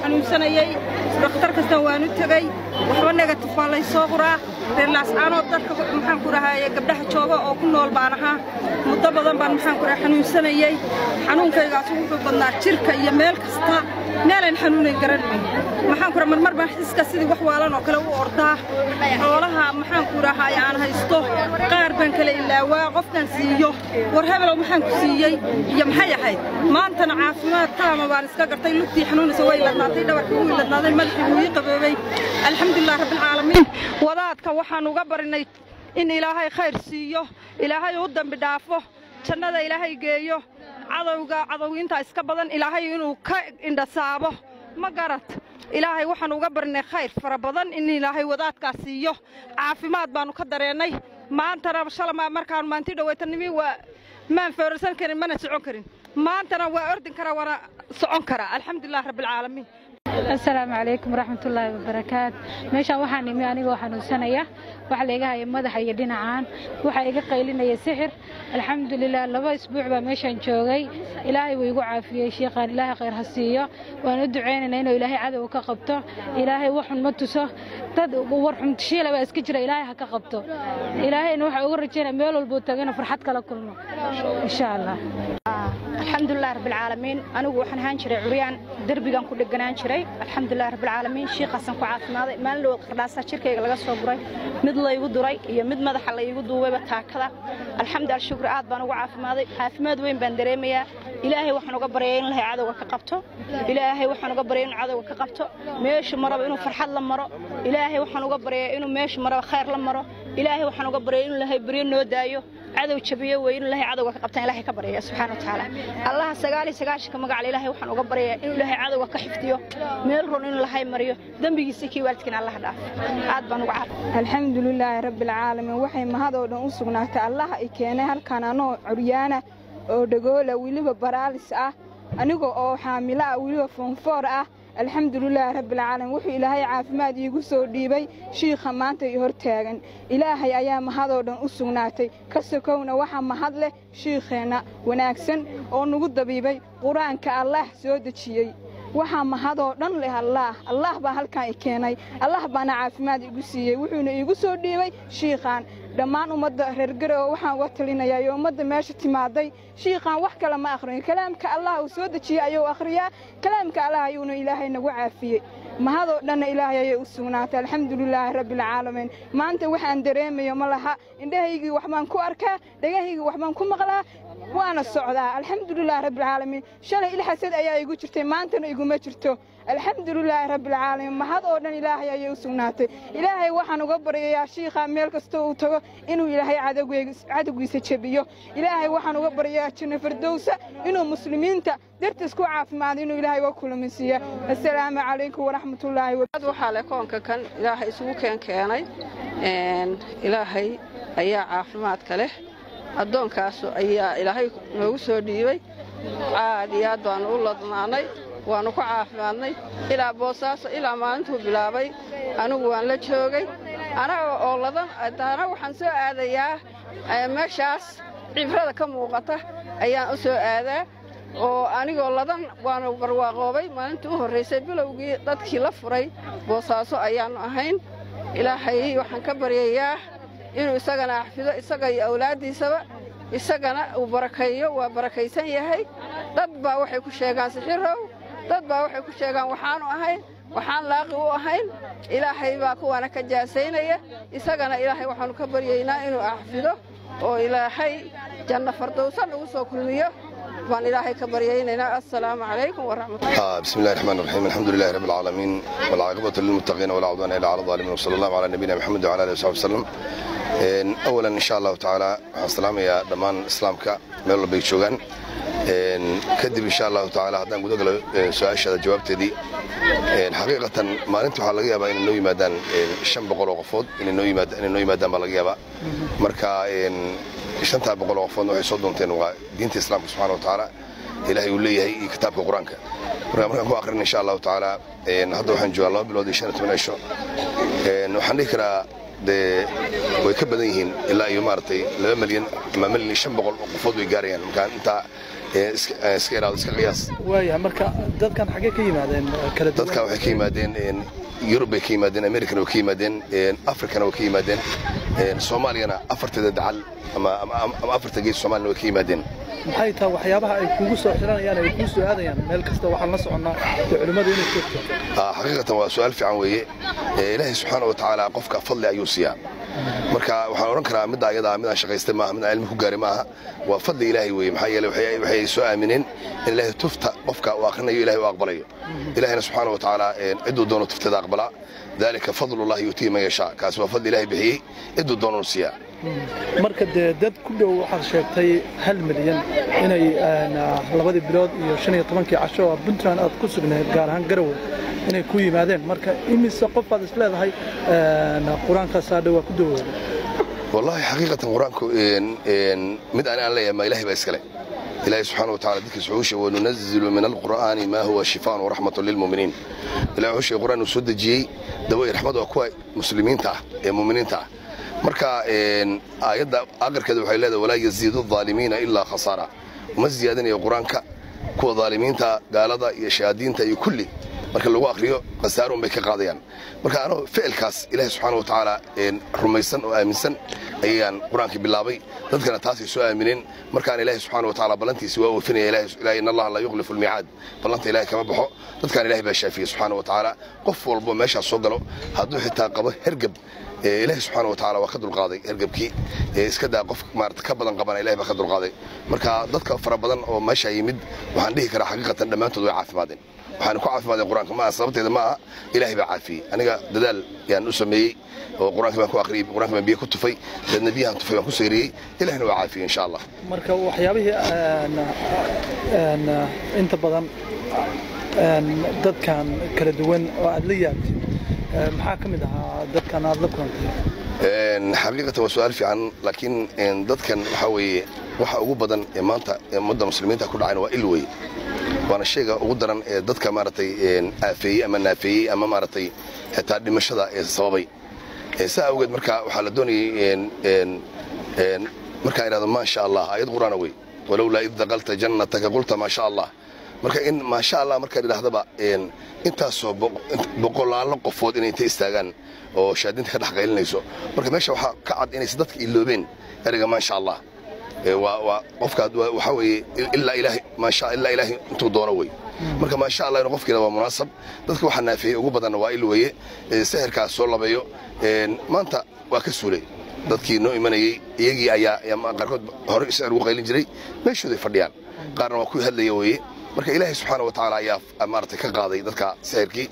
xanuunsanayey dhakhtar kastan waan u tegey waxba negatif baa lay soo quraa reerlaascaanoo dadka maxaan ku dhahaye gabdhaha jooga oo ku nool baan ahaa muddo badan baan maxaan ku dhaha xanuunsanayey xanuunkaygaas wuxuu badnaa jirka iyo meel kasta meelaan xanuunayn garanay maxaan ku dhaha marmar baan xiska sidii wax waalan oo kale u ordaa xoolaha maxaan ku dhahaye aan haysto qaar baan kala ilaawaa qofkaan siiyo war hebelow maxaan ku siiyey iyo maxay ahayd maantana caafimaad taama baan iska gartay lugtii xanuunaysa way ladnaatay dhabarkii wuu ladnaaday madaxii wuu ii qaboobay alxamdulilah rabbilcaalamiin wadaadka waxaan uga barinay in ilaahay khayr siiyo ilaahay u dambi dhaafo jannada ilaahay geeyo cadowga cadowgiinta iska badan ilaahay inuu ka indhasaabo ma garad ilaahay waxaan uga barinay khayr fara badan in ilaahay wadaadkaas siiyo caafimaad baannu ka dareennay maantana shalama markaannu maanti dhawaytanimi waa maan foorarsan karin mana socon karin maantana waa ordin karaa waana socon karaa alxamdulilah rabbilcaalamiin asalaamu calaykum waraxmatullaahi wabarakaat meeshaan waxaan imi anigoo xanuunsanaya waxa laiga haya madaxa iyo dhinacaan waxaa iga qaylinaya sixir alxamdulilah laba isbuuc baa meeshaan joogay ilaahay wuu igu caafiyey shiiqaan ilaahay khayr ha siiyo waan u ducaynaynaa inuu ilaahay cadowga ka qabto ilaahay waxun ma tuso dad warxumtashiila baa iska jira ilaahay ha ka qabto ilaahayna waxaa uga rajaynaya meel walbuu tago inuu farxad kala kulmo insha allah alxamdulilah rabbilcaalamiin anigu waxaan ahaan jiray curyaan derbigan ku dheganaan jiray alxamdulilah rabbilcaalamiin shiiqaasan ku caafimaaday maalin dhawood qardhaasa jirkayga laga soo guray mid laygu duray iyo mid madaxa laygu duubayba taakada alxamdu alshukri aad baan ugu caafimaaday caafimaad weyn baan dareemayaa ilaahay waxaan uga baryaya in ilahay cadowga ka qabto ilaahay waxaan uga baryaya inuu cadowga ka qabto meeshu maraba inuu farxad la maro ilaahay waxaan uga baryayaa inuu meeshu maraba khayr la maro ilaahay waxaan uga baryaya inuu ilaahay beryo noo daayo cadow jabiyo wey inuu ilaahay cadowga ka qabtaan ilaahay ka baryaya subxaana wa tacaala allaha sagaal iyo sagaashanka magacal ilaahay waxaan uga baryayaa inuu ilaahay cadowga ka xifdiyo meel run inuu lahay mariyo dembigiisa kii waalidkiina allaha dhaaf aad baan uga caaf alxamdulilaahi rabbilcaalamiin waxay mahadoo dhan u sugnaatay allaha i keenay halkan anoo curyaana oo dhagoola weliba baraalis ah aniga oo xaamilo ah weliba foonfoor ah alxamdulilaahi rabbilcaalamiin wuxuu ilaahay caafimaad iigu soo dhiibay shiikha maanta i hor taagan ilaahay ayaa mahadoo dhan u sugnaatay ka sokowna waxaa mahad leh shiikheenna wanaagsan oo nagu dabiibay qur-aanka allaah soo dejiyey waxaa mahadoo dhan leh allaah allaah baa halkaan i keenay allah baana caafimaad igu siiyey wuxuuna iigu soo dhiibay shiikhaan dhammaan ummadda reergarow waxaan uga talinayaa iyo ummadda meesha timaaday shiikhaan wax kale ma akhriyo kalaamka allah uu soo dejiyey ayuu akhriyaa kalaamka allah ayuuna ilaahay nagu caafiyey mahadoo dhanna ilaahay ayay u sugnaatay alxamdulilaahi rabbilcaalamiin maanta waxaan dareemayo ma laha indhahaygii waxbaan ku arkaa dhagahaygii waxbaan ku maqlaa waana socdaa alxamdulilahi rabbilcaalamiin shalay ilxasad ayaa igu jirtay maantana iguma jirto alxamdulilaahi rabbilcaalamiin mahad oo dhan ilaahay ayay u sugnaatay ilaahay waxaan uga baryayaa shiikhaa meel kastoo uu tago inuu ilaahay cadowgiisa jebiyo ilaahay waxaan uga baryayaa janno fardowsa inuu muslimiinta dartiis ku caafimaado inuu ilaahay uga kulaminsiiya assalaamu calaykum waraxmatullaahi waxaa le koonka kan ilaahay isugu keen keenay ilaahay ayaa caafimaadka leh addoonkaas ayaa ilaahay noogu soo dhiibay aad iyo aad baannu u ladnaanay waannu ku caafimaadnay ilaa boosaaso ilaa maalintuu bilaabay anigu waan la joogay anaga oo ladan daana waxaan soo aadayaa meeshaas cibrada ka muuqata ayaan u soo aadaa oo anigoo ladan waanu barwaaqoobay maalintii u horraysay bilowgii dadkii la furay boosaaso ayaannu ahayn ilaahay waxaan ka baryayaa inuu isagana axfido isaga iyo awlaaddiisaba isagana uu barakeeyo waa barakaysan yahay dad baa waxay ku sheegaan sixirow dad baa waxay ku sheegaan waxaanu ahayn waxaan laaqi u ahayn ilaahay baa kuwaana ka jaasaynaya isagana ilaahay waxaannu ka baryaynaa inuu axfido oo ilaahay janno fardowsan ugu soo kulmiyo baan ilaahay ka baryaynaynaa assalaamu calaykum waraxmatullahi بسم الله الرحمن الرحيم الحمد لله رب العالمين والعاقبة للمتقين ولا عدوان إلا على الظالمين وصلى الله على نبينا محمد وعلى آله وصحبه وسلم إن أولا إن شاء الله تعالى السلام يا دمان إسلامك ميل بيك شوغان إن كدب إن شاء الله تعالى هدان قد أقل سؤال هذا جواب تدي إن حقيقة ما أنتم حلقيا بقى إن نوي مادان شن بقول وقفود إن نوي مادان إن نوي مادان بلقيا بقى مركا إن شنتا بقول وقفود وحي صدون تين دينة الإسلام سبحانه وتعالى ilaahay uu leeyahay iyo kitaabka qur-aanka marka markaan ku aqrin insha allahu tacaala hadda waxaan joogaa laba bilood iyo shan iyo toban cisho waxaan dhihi karaa dee way ka badan yihiin ilaa iyo maaragtay laba milyan ama milyan iyo shan boqol oo qofood way gaarayaan markaan intaa iska ilaado iska qiyaas waayahay marka dadkan xaggee ka yimaadeen kala duwan dadkan waxay ka yimaadeen yurub bay ka yimaadeen americana way ka yimaadeen africana way ka yimaadeen soomaaliyana afarteeda dacal ama afarta gees soomaaliyana way ka yimaadeen maxay tahay waxyaabaha ay kugu soo xiranayaan ay kuu soo aadayaan meel kasta waxaan la soconnaa dee culimmadu inay joogto xaqiiqatan waa su-aal fiican weeye ilaahay subxaana wa tacaala qofka fadli ayuu siiyaa marka waxaan odhan karaa midda ayadaa midaan shaqaystay maaha midaan cilmi ku gaaray maaha waa fadli ilaahay weeye maxaa yeele waxay soo aamineen in ilaahay tufta qofka uu akhrinayo ilahay u aqbalayo ilahayna subxaana wa tacaala cidduu doono tufteeda aqbalaa dalika fadlullahi yuutihi man yashaa kaasi waa fadli ilaahay bixiyey cidduu doonanu siiyaa marka dee dad ku dhow waxaad sheegtay hal milyan inay labadii bilood iyo shan iyo tobankii casho oo puntland aad ku sugnayd gaar ahaan garowe inay ku yimaadeen marka imise qof baad is leedahay qur-aankaas aadha waa ku dawooda wallahi xaqiiqatan qur-aanku mid ani aan leeyahay ma ilahay baa iskale ilahi subxaana wa tacala dadkiisa wuxuu sheegay wanunazilu min alqur'aani maa huwa shifaan waraxmatun lilmu'miniin ilahi wuxuu sheegay qur'aan uu soo dejiyey dawo iyo raxmad waa kuwa muslimiinta ah ee mu'miniinta ah marka aayadda aqarkeeda waxay leedahay walaa yaziidu aalimiina ilaa khasaara uma ziyaadinayo qur-aanka kuwa aalimiinta gaalada iyo shayaadiinta iyo kulli marka lagu akriyo khasaarun bay ka qaadayaan marka anuu ficilkaas ilaahi subxaana wa tacaala rumaysan oo aaminsan ayaan qur-aankii bilaabay dadkana taasay soo aamineen markaan ilaahi subxaana wa tacaala ballantiisi waa oofinaya in allaha laa yukhlifu almiicaad ballanta ilahay kama baxo dadkaan ilahay baa shaafiyey subxaana wa tacaala qof walbo meeshaas soo galo hadduu xitaa qabo hergeb ilaahi subxaana wa tacaala waa ka dulqaaday hergebkii iska daa qof maarata ka badan qabana ilahay baa ka dulqaaday marka dadka fara badan oo meesha yimid waxaan dhihi karaa xaqiiqatan dhammaantood way caafimaadeen waxaan ku caafimaadeen qur-aanka maaha sababteeda ma aha ilaahay baa caafiyey aniga dadaal yaan u sameeyey oo qur-aanka baan ku akhriyey qur-aanka baan biyo ku tufay deedna biyahan tufay baan ku seyriyey ilahina waa caafiyey insha allah marka waxyaabihii inta badan dadkan kala duwan oo aad la yaabtid maxaa ka mid ahaa dadkan aad la kulantay xaqiiqatan waa su-aal fiican laakiin dadkan waxaa weeye waxa ugu badan ee maanta ummadda muslimiinta ku dhacayna waa il wey waana shayga ugu daran ee dadka maaragtay aafeeyey ama naafeeyey ama maaragtay xitaa dhimashada ee sababay saa awgeed marka waxaa la doonayey markaan idhahdo maasha allah aayad qur'aana wey walowlaa id daqalta jannataka qulta maasha allah marka in maasha allah markaan idhahdaba intaasoo boqolaalo qofood inay inta istaagaan oo shaadinta ka dhex qaylinayso marka meesha waxaa ka cad inaysa dadka iloobeen ereyga maasha allah waa qofka waxaa weeye ilaa ilaahay maasha ilaa ilaahay intuu doono wey marka maasha allah inuu qofkiina waa munaasab dadka waxaa naafeeyey ugu badanna waa il weeye sahirkaas soo labeeyo maanta waa ka suulay dadkii noo imanayey iyagii ayaa qaarkood hore sicir ugu qaylin jiray meeshooday fadhiyaan qaarna waa kuwii hadlaya weeye marka ilaahay subxaana wa tacaala ayaa maaragtay ka qaaday dadka sixirkii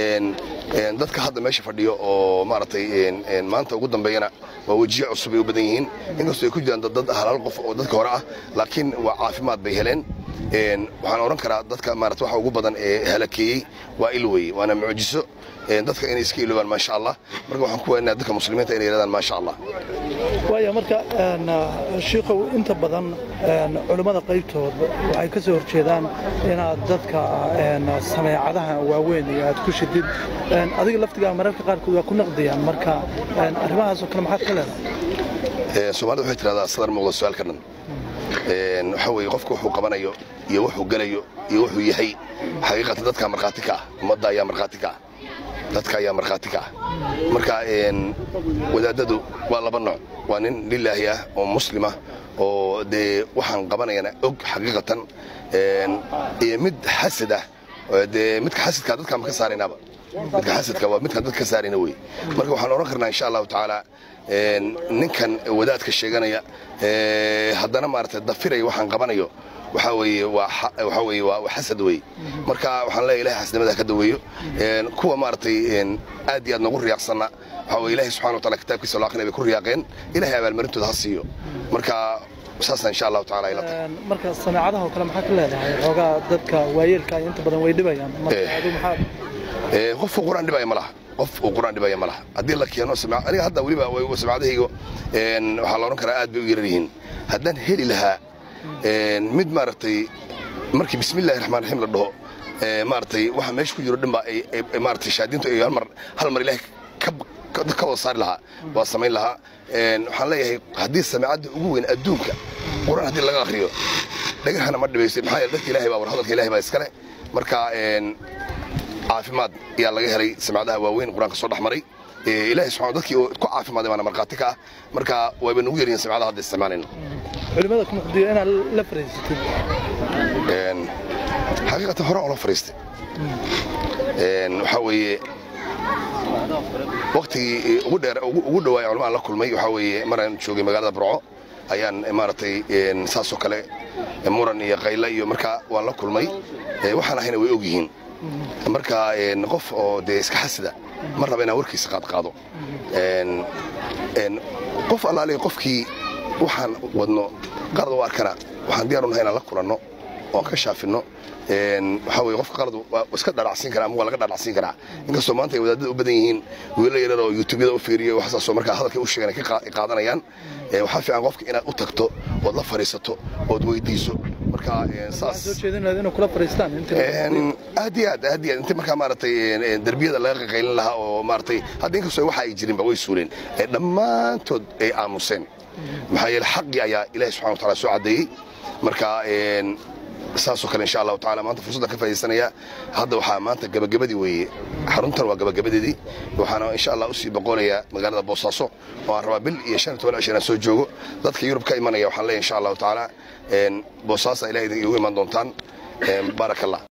dadka hadda meesha fadhiyo oo maaragtay maanta ugu dambeeyana waa wejiye cusub ay u badan yihiin inkastoo ay ku jiraan dad halaal qof oo dadka hore ah laakiin waa caafimaad bay heleen waxaan odhan karaa dadka maarata waxa ugu badan ee halakeeyey waa il weye waana mucjiso dadka inay iska iloobaan maasha allah marka waxaan ku weenaa dadka muslimiinta inay yidhahdaan maasha allah waaya marka shiikow inta badan culimmada qaybtood waxay ka soo horjeedaan inaad dadka sameecadaha waaweyn iyo aad ku shidid adiga laftigaa mararka qaarkood waa ku naqdiyaan marka arrimahaasoo kale maxaad ka leedahay soomaalida waxay tidhahdaa sadar muuqda su-aal ka dhan waxaa weeye qofka wuxuu qabanayo iyo wuxuu gelayo iyo wuxuu yahay xaqiiqatan dadkaa markhaati ka ah ummadda ayaa markhaati ka ah dadka ayaa markhaati ka ah marka wadaadadu waa laba nooc waa nin lilaahi ah oo muslimah oo dee waxaan qabanayana og xaqiiqatan iyo mid xasad ah dee midka xasadka dadkaan ka saaraynaaba midka xasadka waa midkaan dadka ka saarayna wey marka waxaan odhan karnaa insha allahu tacaala ninkan wadaadka sheeganaya haddana maaragtay dafiraya waxaan qabanayo waxaa weeye waxaa weeye waa xasad wey marka waxaan leeyahay ilahay xasnimada ka daweeyo kuwa maaragtay aad iyo aad nagu riyaaqsanna waxaa weye ilahay subxana wa taala kitaabkiisa loo aqrinay bay ku riyaaqeen ilahay abaalmarintooda ha siiyo marka saasna insha allahu taala ila tahay marka sameecadaha oo kale maxaa ka leedahay xoogaa dadka waayeelka inta badan way dhibayaan marka adu maxaa qofku qur-aan dhibaya ma laha qof uu qur-aan dhibaya ma laha haddii la keeno aniga hadda weliba samacadahayga waxaa la odhan karaa aad bay u yarar yihiin haddaan heli lahaa mid maaragtay markii bismillahi raxmaan raxiim la dhaho maaragtay waxa meesha ku jiro dhanba maaragtay shaadintu ay hal mar hal mar ilaahay ka wada saari lahaa waa samayn lahaa waxaan leeyahay haddii sameecadda ugu weyn adduunka qur-aan haddii laga akhriyo dhagahana ma dhibaysid maxaa yeele dadka ilahay baa war hadalka ilahay baa iskale marka caafimaad ayaa laga helay samacadaha waaweyn qur-aanka soo dhex maray ilahay subxana dadkii ku caafimaaday baana markhaati ka ah marka wayba nagu yaryihiin samacadaha hadda isticmaalayno culimmada ku muqdiyo inaad la fariisatid xaqiiqatan hore oo la fariistay waxaa weeye waktigii ugu dheer ugu dhawaaya culimaan la kulmay waxaa weeye maraan joogay magaalada burco ayaan maaragtay saasoo kale muran iyo qayla iyo markaa waan la kulmay waxaan ahayna way og yihiin marka qof oo dee iska xasida ma raba inaan warkiisa qaadqaado qof allaaliya qofkii waxaan wadno qarad u arkana waxaan diyaar u nahay inaan la kulanno oan ka shaafinno waxaa weye qofka qalad waa iska dhalacsiin karaa ama waa laga dhalacsiin karaa inkastoo maanta ay wadaadada u badan yihiin wiilo yarar oo yuutubyada u fiiriyo waxsaasoo markaa hadalkay u sheegan ay ka qaadanayaan waxaa fiican qofka inaad u tagto ood la fadhiisato ood weydiiso marka saas soo jeedinaad inuu kula fariistaan aad iyo aad aad iyo aad inta markaa maaragtay derbiyada laga qaqaylin lahaa oo maaragtay hadda inkastoo waxa ay jirinba way suuleen dhammaantood ay aamuseen maxaa yeele xaqii ayaa ilaahi subxana wa taala soo caddeeyey marka saasoo kale insha allahu taala maanta fursaddan ka faaidaysanaya hadda waxaa maanta gabagabadii weeye xaruntan waa gabagabadeedii waxaana insha allah usii boqonayaa magaalada boosaaso oo aan rabaa bil iyo shan iyo toban cish inaan soo joogo dadka yurub ka imanaya waxaan leeyahay insha allahu taala boosaasa ilahay igu iman doontaan baaraka allah